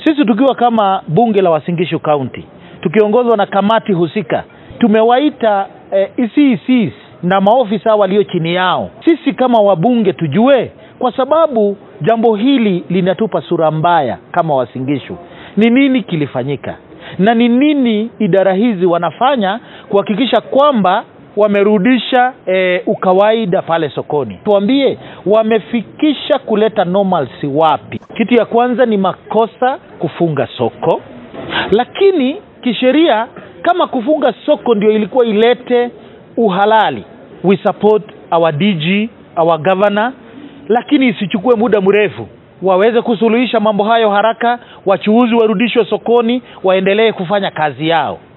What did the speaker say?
sisi tukiwa kama bunge la Wasingishu County tukiongozwa na kamati husika tumewaita eh, ECCs na maofisa walio chini yao, sisi kama wabunge tujue, kwa sababu jambo hili linatupa sura mbaya kama Wasingishu. Ni nini kilifanyika na ni nini idara hizi wanafanya kuhakikisha kwamba wamerudisha eh, ukawaida pale sokoni. Tuambie wamefikisha kuleta normalcy wapi? Kitu ya kwanza ni makosa kufunga soko, lakini kisheria kama kufunga soko ndio ilikuwa ilete uhalali, we support our DG, our governor, lakini isichukue muda mrefu waweze kusuluhisha mambo hayo haraka, wachuuzi warudishwe sokoni, waendelee kufanya kazi yao.